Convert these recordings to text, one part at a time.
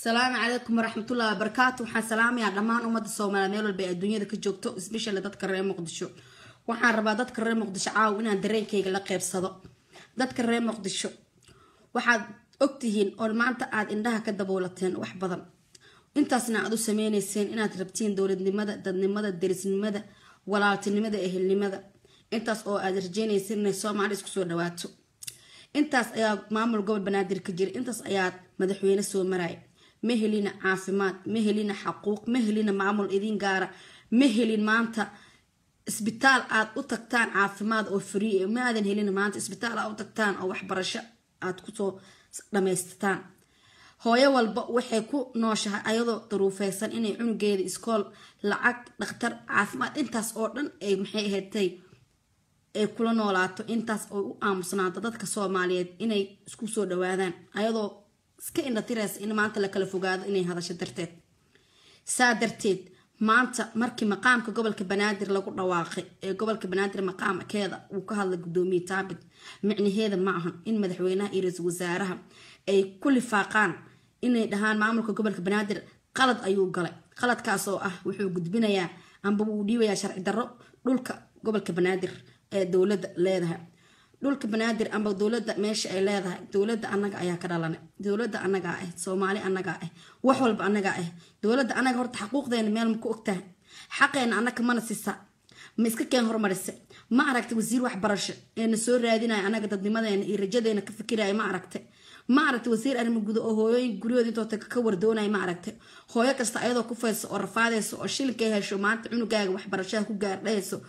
asalaamu calaykum waraxmatullahi wabarakaatu waxaan salaamayaa dhammaan ummadda soomaaliya meel walba ee adduunyada ka joogto especially dadka reer muqdisho waxaan rabaa dadka reer muqdisho caawa inaan dareenkayga la qeybsado dadka reer muqdisho waxaad ogtihiin oo maanta aad indhaha ka daboolateen wax badan intaasna aad u sameyneyseen inaad rabtiin dowladnimada dadnimada derisnimada walaaltinimada ehelnimada intaas oo aad rajeyneyseen inay soomaali isku soo dhawaato intaas ayaa maamul gobol banaadir ka jira intaas ayaa madaxweyne soo maraya ma helina caafimaad ma helina xaquuq ma helina maamul idin gaara ma helin maanta isbitaal aad u tagtaan caafimaad oo free ma aadan helin maanta isbitaal aad u tagtaan oo waxbarasho aad kusoo dhamaystataan hooyo walba waxay ku nooshahay ayadoo daruufeysan inay cunugeeda iskool lacag dhakhtar caafimaad intaas oo dhan ay maxay ahaydtay ay kula noolaato intaas oo u aamusnaanto dadka soomaaliyeed inay isku soo dhawaadaan ayadoo iska indhatireysa in maanta la kala fogaado inay hadasho darteed saa darteed maanta markii maqaamka gobolka banaadir lagu dhawaaqay ee gobolka banaadir maqaamkeeda uu ka hadlay gudoomiye taabit micnaheeda ma ahan in madaxweynaha iyo ra-iisul wasaaraha ay ku lifaaqaan inay dhahaan maamulka gobolka banaadir qalad ayuu galay qaladkaas oo ah wuxuu gudbinayaa amba wuu dhiibayaa sharci darro dhulka gobolka banaadir ee dowladda leedahay dhulka banaadir amba dowladda meesha ay leedahay dowladda anaga ayaa ka dhalanay dowladda anagaa ah soomaali anagaa ah wax walba anagaa ah dowladda anaga horta xaquuqdeena meel ma ku ogtahay xaqeena anaga mana sisa ma iska keen hormarise ma aragta wasiir waxbarasho eena soo raadinaya anaga dadnimadeena iyo rajadeena ka fikiraya ma aragta ma aragta wasiir arrimo gudo oo hooyooyin guryahooda intoota ka wardoonaya ma aragta hooyo kasta ayadoo ku fayso oo rafaadayso oo shilinkay hesho maanta cunugaaga waxbarashaha ku gaardhayso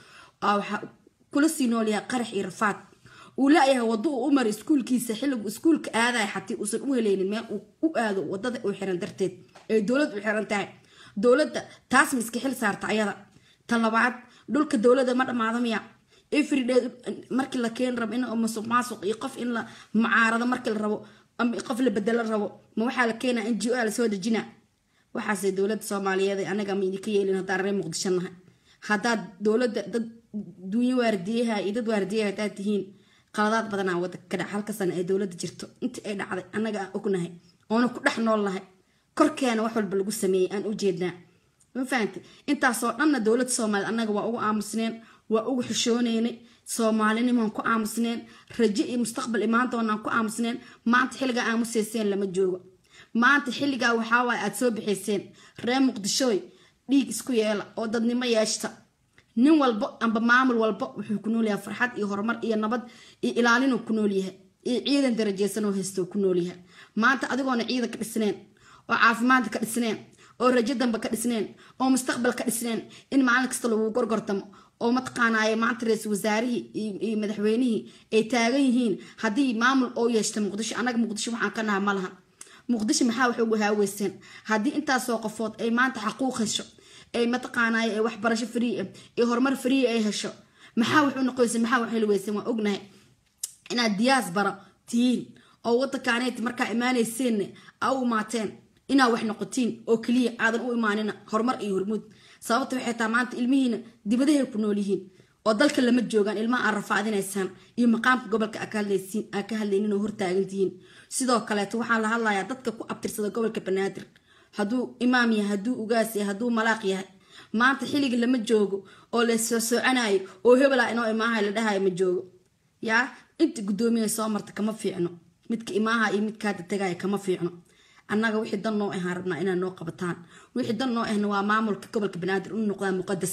kula sii noolyaha qarax iyo rafaad uu la-yahay wado uu u mara iskuulkiisa xilligu iskuulka aadaya xatii uusan u heleynin meel uu u aado wadada uu xiran darteed ee dowlad u xiran tahay dowladda taas ma iska xil saarta ayada tan labaad dhulka dowladda ma dhammaado miya everyday markii la keeni rabo in masuq maasuq iyo qof in la mucaarado markii la rabo qof la bedelo rabo ma waxaa la keenaa n g o lasoo dejina waxaase dowladda soomaaliyeed anaga ma idinka yeelin haddaan reer muqdisho nahay haddaad dowladda dad duunyo waardiyaha iyo dad waardiyaha haddaad tihiin qaladaad badanaa wadanka ka dhac halka sana ay dowladda jirto intii ay dhacday annaga aan ognahay oona ku dhex nool nahay korkeena wax walba lagu sameeyey aan u jeednaa ma fahamtay intaasoo dhanna dowladda soomaaliyed annaga waa ugu aamusneen waa ugu xishooneynay soomaalinimaan ku aamusneen rajo iyo mustaqbal imaan doonaan ku aamusneen maanta xilligaa aamuseyseen lama joogo maanta xilligaa waxaawaay aada soo bixayseen reer muqdishooy dhiig isku yeela oo dadnimo yeeshta nin walba amba maamul walba wuxuu ku noolyahay farxad iyo horumar iyo nabad iyo ilaalinuu ku noolyahay iyo ciidan darajeysanoo haysto ku noolyahay maanta adigoona ciidan ka dhisneen oo caafimaadka ka dhisneen oo rajo damba ka dhisneen oo mustaqbal ka dhisneen in maalin kasta lagu gorgortamo oo mataqaanaaye maanta ra-iisul wasaarihii iyo madaxweynihii ay taagan yihiin haddii maamul oo yeeshta muqdisho annaga muqdisho waxaan ka naha ma lahan muqdisho maxaa wax ugu haaweyseen haddii intaasoo qofood ay maanta xaquuq hesho ay mataqaanay waxbarasho free iyo horumar free ay hesho maxaa wax u noqoysa maxaa wax heli weysan waa ognahay inaad diyaas bara tihiin oo wadankaaneyt markaa imaanayseenne aa u imaateen inaad wax noqotiin oo keliya aadan u imaanina horumar iyo hormuud sababta waxay taa maanta ilmihiina dibadahay ku nool yihiin oo dalka lama joogaan ilmaha aad rafaadinaysaan iyo maqaamka gobolka aa ka hadlaynin oo hortaagantihiin sidoo kaleeto waxaa la hadlayaa dadka ku abtirsada gobolka banaadir hadduu imaam yahay hadduu ugaas yahay hadduu malaaq yahay maanta xilliga lama joogo oo la soo soocanayo oo hebela inoo imaaha la dhahayo ma joogo yaa inta guddoomiya soo marta kama fiicno midka imaaha iyo midka hadda tagaya kama fiicno annaga wixii dan noo ahaan rabnaa inaad noo qabataan wixii dan noo ahna waa maamulka gobolka banaadir inu noqdaa muqadas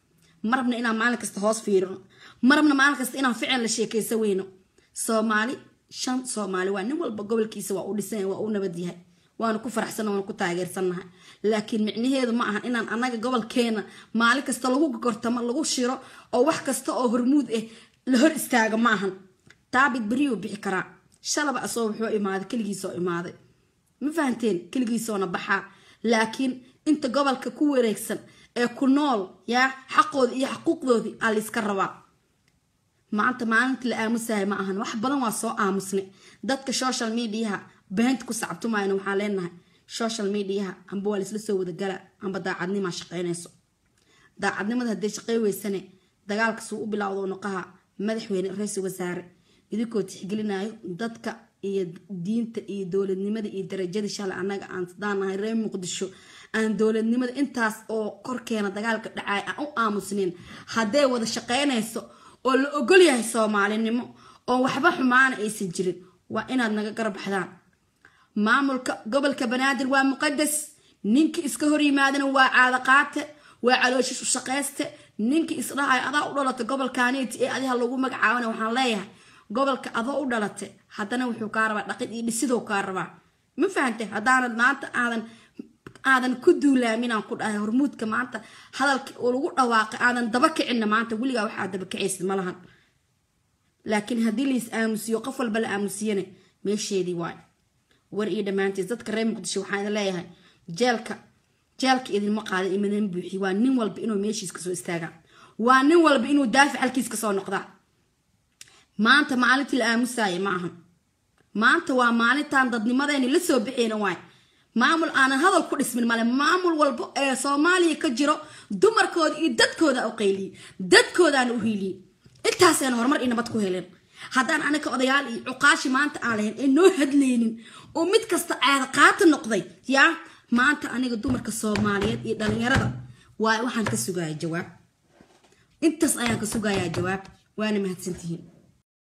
ma rabna inaan maalin kasta hoos fiirino ma rabna maalin kasta inaan ficil la sheekaysa weyno soomaali shan soomaali waa nin walba gobolkiisa waa u dhisan waa u nabad yahay waanu ku faraxsanna waanu ku taageersannahay laakiin micnaheedu ma ahan inaan annaga gobolkeena maalin kasta lagu gortamo lagu shiro oo wax kasta oo hormuud ah la hor istaaga ma ahan taabid beriyuu bixi karaa shalaba asoo wuxuu imaaday keligiisoo imaaday ma fahanteen keligiisoona baxaa laakiin inta gobolka ku wareegsan ee ku nool yaa xaqooda iyo xaquuqdoodii aa layska rabaa maanta maalinta la aamusahay ma ahan wax badan waa soo aamusnay dadka social mediaha beenta ku sacabtumayna waxaan leenahay social mediaha amba waa laisla soo wadagala amba daacadnimaa shaqeynayso daacadnimada hadday shaqey weysane dagaalka suu u bilowdo noqaha madaxweyne ra-iisul wasaare idinkoo tixgelinayo dadka iyo diinta iyo dowladnimada iyo darajada shalay annaga aan daanahay reer muqdisho aan dowladnimada intaas oo korkeena dagaalka dhacay aan u aamusnayn hadday wada shaqaynayso oo la ogol yahay soomaalinimo oo waxba xumaana aysan jirin waa inaad naga garbaxdaan maamulka gobolka banaadir waa muqadas ninkii iska hor yimaadana waa caadaqaate waa calooshish u shaqayste ninkii isdhahay adaa u dhalatay gobolkaaniiti ee adiha lagu magacaabana waxaan leeyahay gobolka adoo u dhalatay haddana wuxuu kaa rabaa dhaqid iyo dhisidoo kaa rabaa ma fahantay haddaanad maanta aadan aadan ku duulaaminaan ku dhahay hormuudka maanta hadalka oo lagu dhawaaqay aadan daba kicinna maanta weligaa waxaa daba kicaysid ma lahan laakiin haddii lais aamusiyo qof walba la aamusiyana meesheedii waay war iyo dhammaantiis dadka reer muqdisho waxaan idin leeyahay jeelka jeelka idinma qaada imadan buuxi waa nin walba inuu meeshiis kasoo istaagaa waa nin walba inuu daafic halkiis kasoo noqdaa maanta maalintii la aamusaaya ma ahan maanta waa maalintan dadnimadeeni la soo bixeyna waay maamul aanan hadal ku dhismin male maamul walba ee soomaaliya ka jiro dumarkooda iyo dadkooda u qayliyey dadkoodaana u hiiliyey intaasayna horumar iyo nabad ku heleen haddaan anaga odayaal iyo cuqaashi maanta aan lahayn ee noo hadlaynin oo mid kasta caada qaata noqday yaa maanta aniga dumarka soomaaliyeed iyo dhalinyarada waa waxaan ka sugaaya jawaab intaas ayaan ka sugayaa jawaab waana mahadsantihiin